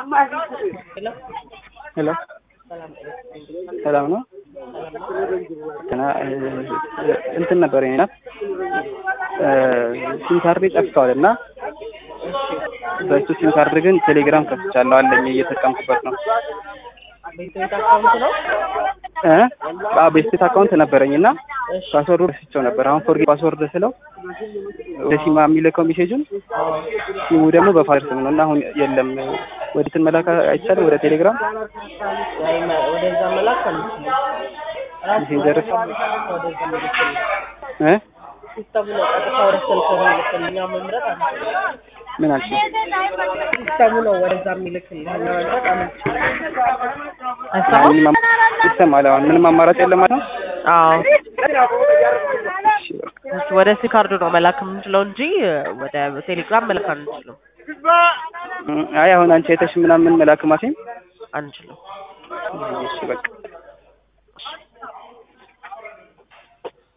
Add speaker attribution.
Speaker 1: ሄሎ ሰላም ነው። እና እንትን ነበር ና ሲም ካርዴ ጠፍተዋል እና በእሱ ሲም ካርድ ግን ቴሌግራም ከፍቻለሁ አለኝ እየተጠቀምኩበት ነው።
Speaker 2: ቤት አካውንት ነው።
Speaker 1: እ አዎ ቤስቴት አካውንት ነበረኝ እና ፓስወርዱ ረስቼው ነበር። አሁን ፎርጌት ፓስወርድ ስለው ወደ ሲማ የሚልከው ሜሴጁን ሲሙ ደግሞ በፋይል ስም ነው እና አሁን የለም። ወደ እንትን መላክ አይቻልም ወደ ቴሌግራም
Speaker 2: ወይ መ- ወደዛ መላክ አንችልም። ራሱ
Speaker 1: ሜሴንጀር
Speaker 2: ወደዛ መልክል
Speaker 1: እ
Speaker 2: ሲስተሙ ነው ቀጥታ ወደ ስልክ የሚልክል እኛ መምረጥ አንችልም።
Speaker 1: ምን አልሽ?
Speaker 2: ሲስተሙ ነው ወደዛ የሚልክል እኛ መምረጥ አንችልም።
Speaker 1: ምንም አማ- ይሰማል። አሁን ምንም አማራጭ የለም ማለት ነው።
Speaker 3: አዎ
Speaker 1: እሺ በቃ
Speaker 3: እሱ ወደ ሲ ካርዱ ነው መላክ የምንችለው እንጂ ወደ ቴሌግራም መላክ አንችልም
Speaker 1: እ አይ አሁን አንቺ አይተሽ ምናምን መላክ ማሴም
Speaker 3: አንችልም።
Speaker 1: እሺ በቃ